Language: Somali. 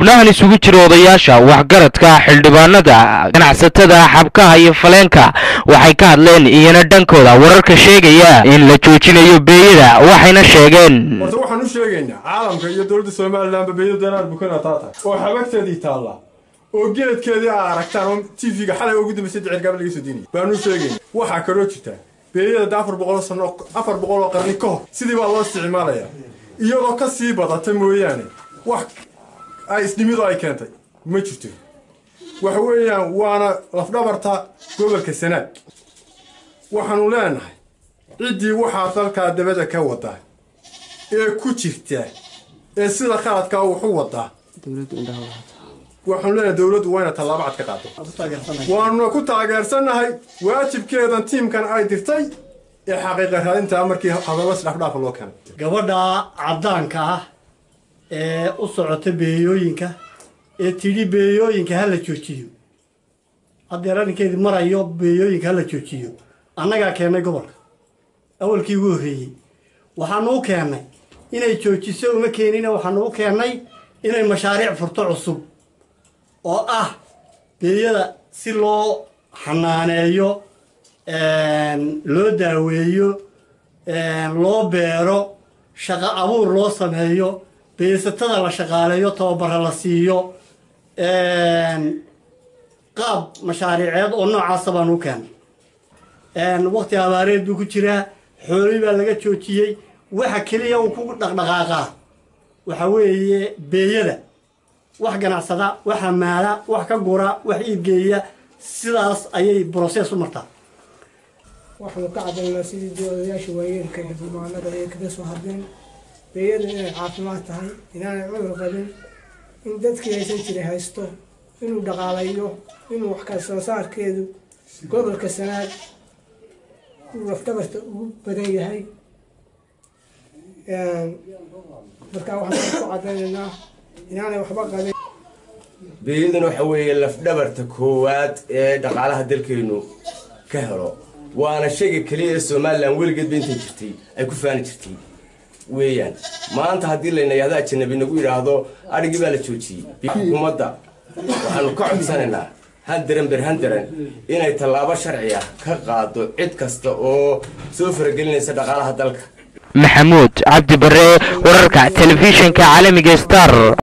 xubnahan isugu jira odayaasha waxgaradka xildhibaanada ganacsatada xabkaha iyo faleenka waxay ka hadleen iyana dhankooda wararka sheegaya in la joojinayo beeyada waxayna sheegeen horta waxaan u sheegaynaa caalamka iyo dowladda somalilanba beeyo danaar bukana taa tahay oo xabagteedii taallaa oo geladkeedii aa aragtaan oo tv-ga xalay ugu dambaysay dicirgaaba laga soo diinaya baanu u sheegayna waxaa kaloo jirtaa beeyada da afar boqoloo sano afar boqol oo qarni ka hor sidii baa loo isticmaalayaa iyadoo ka sii badata mooyaane wax ay isdhimidu ay keentay ma jirto waxa weeyaan waana lafdhabarta gobolka sanaag waxaanu leenahay ciddii waxaa dalkaa dabada ka wadaa ee ku jirta ee sida khaladkaa wuxu wadaa waxaanu leenahay dowladdu waa ina tallaabo cad ka qaado waanuna ku taageersannahay waajibkeedan tiimkan ay dirtay ee xaqiiqa raadintaa markii hadallo isdhafdhaafa loo keenay gabadha caddaanka ah ee u socota beeyooyinka ee tidhi beeyooyinka ha la joojiyo haddeer arrinkeedii marayo beeyooyinka ha la joojiyo annagaa keennay gobolka awalkii ugu horreeyey waxaanu u keennay inay joojiso uma keenina waxaanu u keennay inay mashaariic furto cusub oo ah beeyada si loo xanaaneeyo loo daaweeyo loo beero shaqo abuur loo sameeyo beesatada la shaqaaleeyo tababara la siiyo qaab mashaariiceed oo noocaasa baan u keenay waqti abaareed buu ku jiraa xoolii baa laga joojiyey waxa keliya uu ku dhaqdhaqaaqaa waxa weeye beeyada wax ganacsada wax hamaala wax ka gura wax iibgeeya sidaas ayay brosees u martaa waxaanu ka cadaynaa sidii dee odayaasha waayeelka iyo dumaanada ay kaga soo hadleen beeyadu inay caafimaad tahay inaanay cudur qabin in dadkii haysan jiray haysto inuu dhaqaalayo inuu wax kala soo saarkeedu gobolka sanaag uu lafdhabarta ugu badan yahay markaa waxaan ku cadaynaynaa inaanay waxba qabin beeyaduna waxa weeye lafdhabarta koowaad ee dhaqaalaha dalkeenu ka helo waana shayga keliya ee somalilan weligeedba intay jirtay ay ku faani jirtay weeyaan maanta haddii layna yahdo ajanabi nagu yidhaahdo adhigii baa la joojiyey xukuumadda waxaanu ka codsanaynaa handaran ber handaran inay tallaabo sharci ah ka qaado cid kasta oo soo faragelinaysa dhaqaalaha dalka maxamuud cabdi bare wararka telefishinka caalamiga star